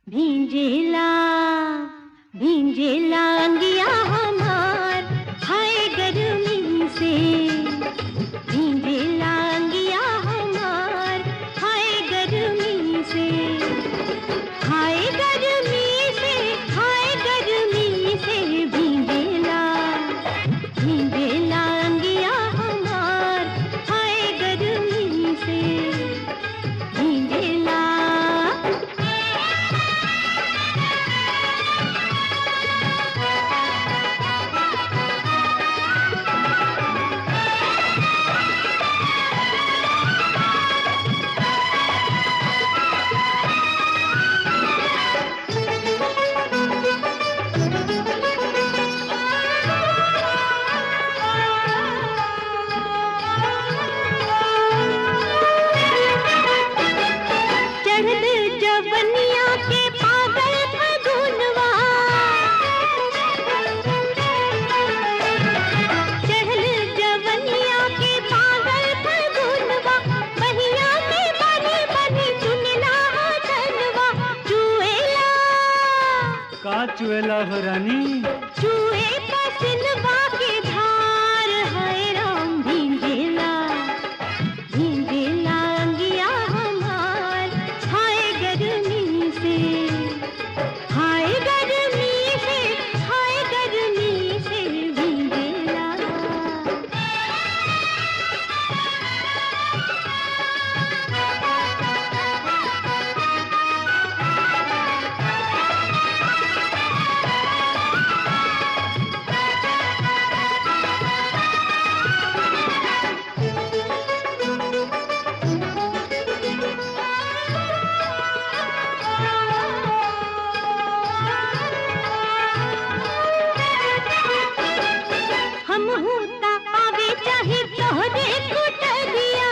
भींजेला भींजेला अंगिया हमार हाय गर्मी से भींजेला अंगिया हमार हाय गर्मी से हाय गर्मी से हाय गर्मी से भींजेला भींजेला अंगिया हमार हाय गर्मी से भींजेला चढ़ल जवनिया के पागल फगुनवा चढ़ल जवनिया के पागल फगुनवा बहिया के बनी बनी चुनला धनवा चुएला का चुएला हो रानी चुए पसनवा के धार है राम भींजेला भींजेला अंगिया हमार हाय गर्मी से हाय गर्मी से हाय गर्मी से भींजेला हम होता आवे चाहे तोहरे कुटरिया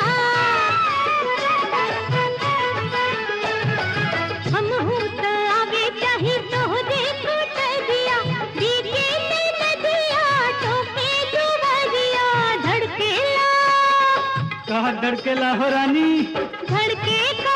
हम होता आवे चाहे तोहरे कुटरिया बीते में नदिया टोके जुवरिया धड़केला का धड़केला हो रानी धड़के का